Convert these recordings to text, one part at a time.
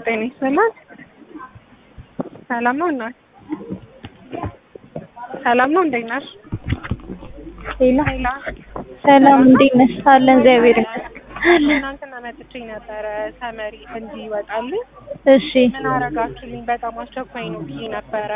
ጤና ይስጥልን። ሰላም ነው እናት? ሰላም ነው እንዴት ነሽ? ሌላ ሄላ ሰላም እንዴት ነሽ? አለን እግዚአብሔር ይመስገን። ትናንትና መጥቼ ነበረ ሰመሪ እንዲወጣልኝ እሺ ምን አረጋችሁልኝ? በጣም አስቸኳይ ነው ብዬ ነበረ።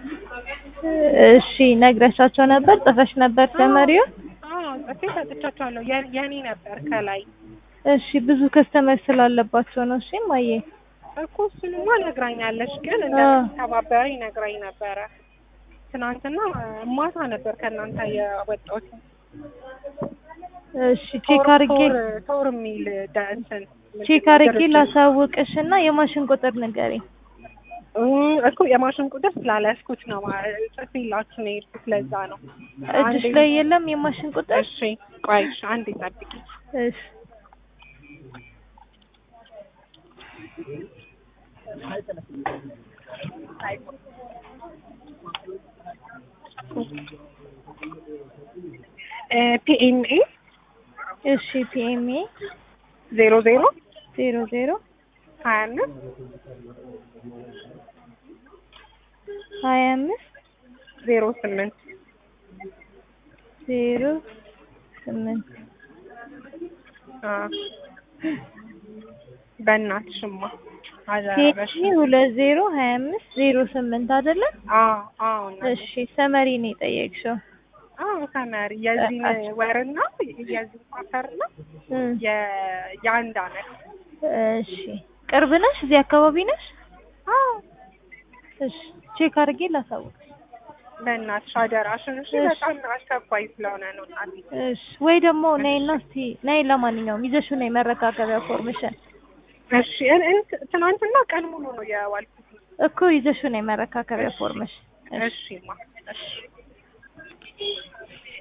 እሺ ነግረሻቸው ነበር? ጽፈሽ ነበር ተመሪው? አዎ ጽፌ ሰጥቻቸዋለሁ። የ- የኔ ነበር ከላይ እሺ ብዙ ከስተመር ስላለባቸው ነው። እሺ ማየ እኮ እሱንማ ነግራኛለች፣ ግን እንደምትተባበረኝ ነግራኝ ነበረ። ትናንትና ማታ ነበር ከእናንተ የወጣሁት። እሺ ቼክ አድርጌ ቶር ቶር የሚል ደ- እንትን ቼክ አድርጌ ላሳውቅሽ እና የማሽን ቁጥር ንገሪኝ። እም፣ እኮ የማሽን ቁጥር ስላልያዝኩት ነው ማ- ጽፌላችሁ ነው የሄድኩት። ለዛ ነው። እጅሽ አንዴ- ላይ የለም የማሽን ቁጥር? እሺ ቆይ እሺ፣ አንዴ ጠብቂ። እሺ ፒኤምኤ እሺ ፒኤምኤ ዜሮ ዜሮ ዜሮ ዜሮ ሀያ አምስት ሀያ አምስት ዜሮ ስምንት ዜሮ ስምንት በእናትሽማ አደረበሽ። ፒኤምኤ ሁለት ዜሮ ሀያ አምስት ዜሮ ስምንት አይደለም? አዎ አዎ እናቴ። እሺ ሰመሪ ነው የጠየቅሽው? አዎ ተማሪ የዚህን በቃ። ወርና የዚህን ኳተርና እም፣ የ- የአንድ አመት እሺ ቅርብ ነሽ? እዚህ አካባቢ ነሽ? አዎ እሺ ቼክ አድርጌ ላሳውቅሽ። በእናትሽ አደራሽን እሺ። እሺ። በጣም አስቸኳይ ስለሆነ ነው እናቴ። እሺ ወይ ደግሞ ነይና እስቲ ነይ፣ ለማንኛውም ይዘሽው ነይ መረጋገቢያ ፎርምሽን እሺ እን- እን- ትናንትና ቀን ሙሉ ነው የዋልኩት። እኮ ይዘሽው ነይ መረካከቢያ ፎርምሽ። እሺ እሺማ እሺ